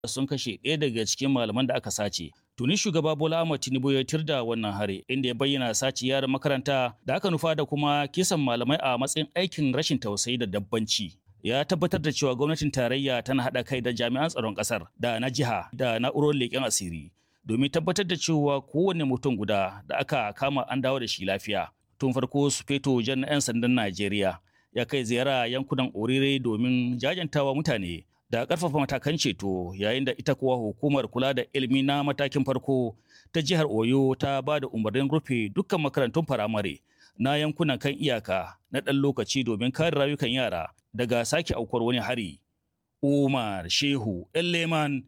sun kashe ɗaya daga cikin malaman da aka sace. Tuni shugaba Bola Ahmed Tinubu ya tirda wannan hari inda ya bayyana sace yaran makaranta da aka nufa da kuma kisan malamai a matsayin aikin rashin tausayi da dabbanci. Ya tabbatar da cewa gwamnatin tarayya tana haɗa kai da jami'an tsaron ƙasar da na jiha da na'urorin leƙen asiri domin tabbatar da cewa kowane mutum guda da aka kama an dawo da shi lafiya. Tun farko su feto jan 'yan sandan Najeriya ya kai ziyara yankunan Orire domin jajantawa mutane da ƙarfafa matakan ceto yayin da ita kuwa hukumar kula da ilimi na matakin farko ta jihar Oyo ta ba da umarnin rufe dukkan makarantun firamare na yankunan kan iyaka na ɗan lokaci domin kare rayukan yara daga sake aukuwar wani hari. Umar Shehu Leman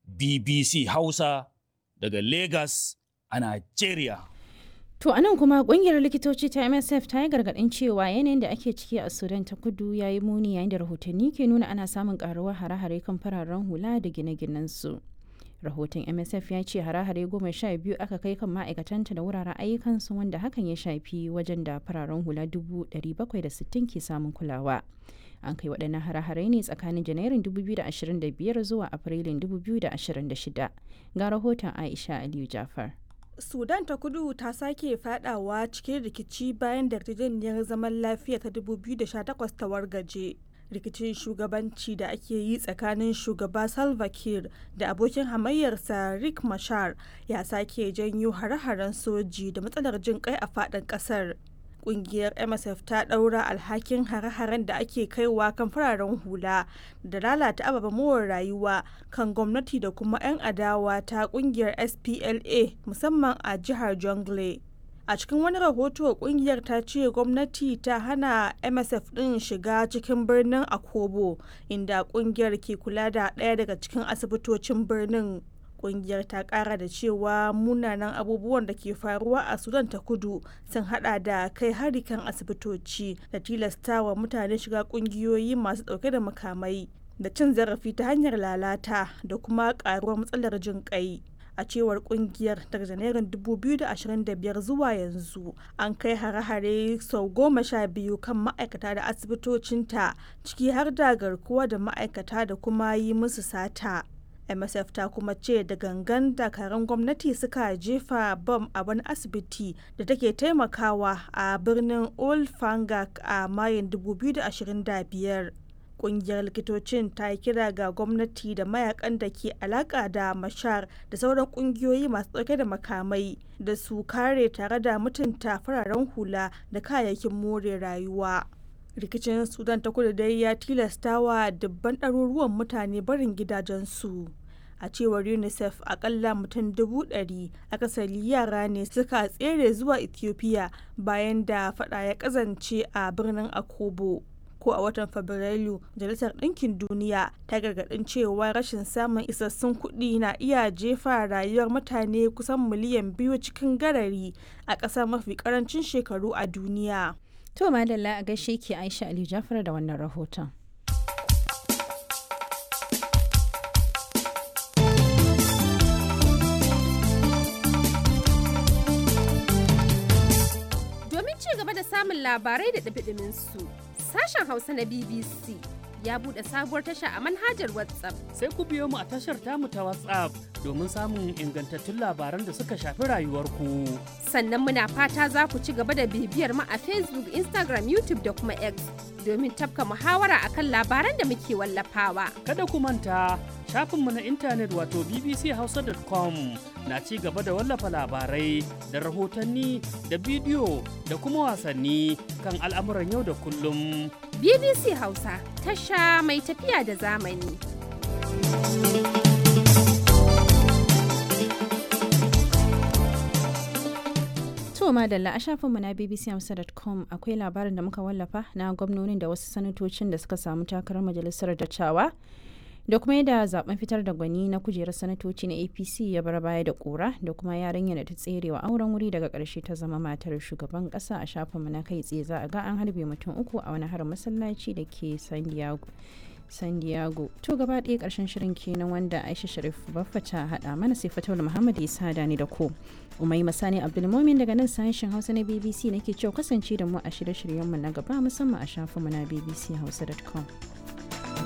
BBC Hausa daga Lagos a Najeriya. To anan kuma kungiyar likitoci ta MSF ta yi gargaɗin cewa yanayin da ake ciki a Sudan ta kudu ya yi muni yayin da rahotanni ke nuna ana samun karuwar hare-hare kan fararen hula da gine-ginen su. Rahoton MSF ya ce hare-hare goma sha biyu aka kai kan ma'aikatanta da wuraren ayyukansu wanda hakan ya shafi wajen da fararen hula dubu ɗari bakwai da sittin ke samun kulawa. An kai waɗannan hare-hare ne tsakanin Janairun 2025 zuwa Afrilun 2026. Ga rahoton Aisha Aliyu Jafar. sudan ta kudu ta sake fadawa cikin rikici bayan da yarjejeniyar zaman lafiya ta 2018 ta wargaje rikicin shugabanci da ake yi tsakanin shugaba salva kiir da abokin hamayyarsa rick mashar ya sake janyo hare-haren soji da matsalar jin kai a fadin kasar kungiyar msf ta daura alhakin hare-haren da ake kaiwa kan fararen hula da lalata ababen more rayuwa kan gwamnati da kuma 'yan adawa ta kungiyar spla musamman a jihar jongle a cikin wani rahoto kungiyar ta ce gwamnati ta hana msf din shiga cikin birnin akobo inda kungiyar ke kula da ɗaya daga cikin asibitocin birnin kungiyar ta kara da cewa munanan abubuwan da ke faruwa a sudan ta kudu sun hada da kai hari kan asibitoci da tilastawa mutane shiga kungiyoyi masu dauke da makamai da cin zarafi ta hanyar lalata da kuma karuwar matsalar jin kai a cewar kungiyar daga janairun 2025 zuwa yanzu an kai hare-hare sau goma sha biyu kan ma'aikata da asibitocinta ciki har da garkuwa da ma'aikata da kuma yi musu sata msf ta kuma ce da gangan dakarun gwamnati suka jefa bam a wani asibiti da take taimakawa a birnin old fangak a mayun 2025 kungiyar likitocin ta yi kira ga gwamnati da mayakan da ke alaka da mashar da sauran kungiyoyi masu dauke da makamai da su kare tare da mutunta fararen hula da kayayyakin more rayuwa rikicin sudan ta kudu dai ya tilasta wa dubban ɗaruruwan mutane barin gidajensu a cewar unicef akalla mutum dubu ɗari akasari yara ne suka tsere zuwa ethiopia bayan da fada ya kazance a birnin akobo ko a watan fabrairu majalisar ɗinkin duniya ta gargaɗin cewa rashin samun isassun kuɗi na iya jefa rayuwar mutane kusan miliyan biyu cikin garari a ƙasa mafi ƙarancin shekaru a duniya To madalla a gaishe ki Aisha Ali Jafar da wannan rahoton. Domin ci gaba da samun labarai da ɗabiɗimin su, sashen Hausa na BBC ya buɗe sabuwar tasha a manhajar WhatsApp. Sai ku biyo mu a tashar tamu ta WhatsApp domin samun ingantattun labaran da suka shafi rayuwarku. Sannan muna fata za ku ci gaba da bibiyar mu a Facebook, Instagram, YouTube da kuma X domin tafka muhawara akan labaran da muke wallafawa. Kada ku manta shafinmu na intanet wato bbchausa.com na ci gaba da wallafa labarai da rahotanni da bidiyo da kuma wasanni kan al'amuran yau da kullum. BBC Hausa tasha mai tafiya da zamani. To madalla a shafinmu na bbchamsa.com akwai labarin da muka wallafa na gwamnonin da wasu sanatocin da suka samu takarar majalisar dattawa da kuma yadda zaben fitar da gwani na kujerar sanatoci na apc ya bar baya da kura da kuma yarinya da ta tserewa auren wuri daga karshe ta zama matar shugaban kasa a shafinmu na kai tsaye za a ga an harbe mutum uku a wani harin masallaci da ke san diego san diego to gaba ɗaya ƙarshen shirin kenan wanda aisha sharif baffa ta haɗa mana sai fatawar muhammad isa da ni da ko umai masani abdulmomin daga nan sashen hausa na bbc nake cewa kasance da mu a shirye-shiryenmu na gaba musamman a shafinmu na bbchausa.com